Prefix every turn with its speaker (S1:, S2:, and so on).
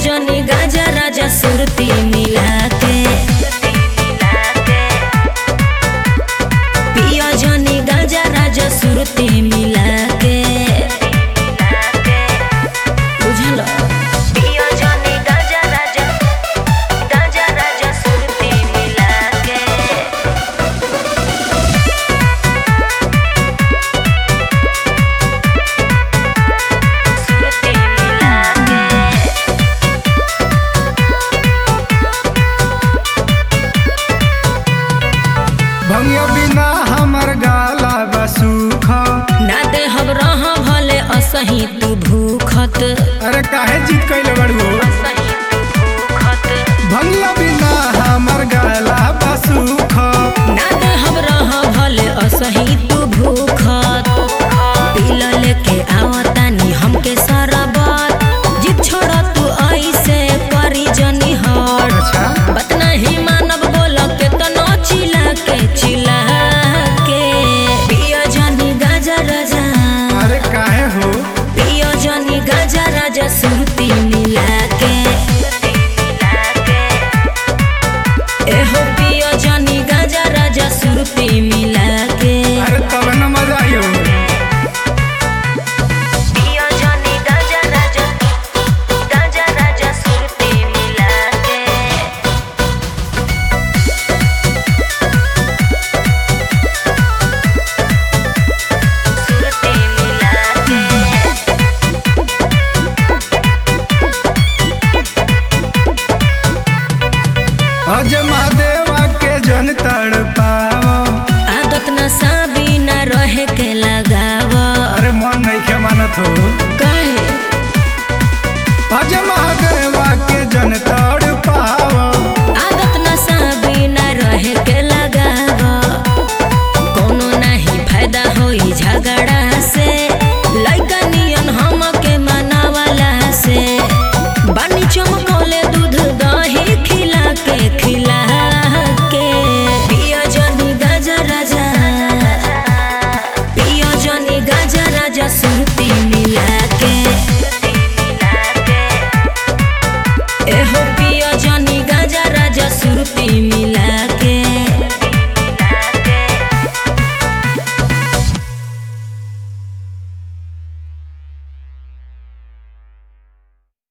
S1: जनी गाजा राजा सुरती मिला के पिया जनी गाजा राजा सुरती मिला के बुझल पिया जनी गाजा राजा गाजा राजा सुरती मिला के सुरती मिला के
S2: भंगिया बिना हमर गाला बसूख
S1: ना दे हम रह भले असही तू भूखत
S2: अरे काहे जीत कैले बड़ू
S1: असही तू भूखत
S2: भंगिया बिना हमर गाला बसूख
S1: ना दे हम रह भले असही तू भूखत पील लेके आवतानी हमके सरबत जिद छोड़ तू ऐसे करी जनी हट
S2: अच्छा
S1: बत नहीं मानब बोल के तनो चिला के चिला के पिया जनी गाजा राजा
S2: अरे काहे हो
S1: पियो जनी गाजा राजा सुरती मिला के एहो पियो जनी गाजा राजा सुरती मिला के
S2: अरे तब न मजा आयो
S1: पियो जनी गाजा राजा गाजा राजा सुरती मिला के सुरती मिला के
S2: अज महादेवा के जन तड़ पाओ
S1: आदत नशा बिना रहे के लगाव
S2: अरे मन नहीं के मानत हो
S1: कहे
S2: अज महादेवा के जन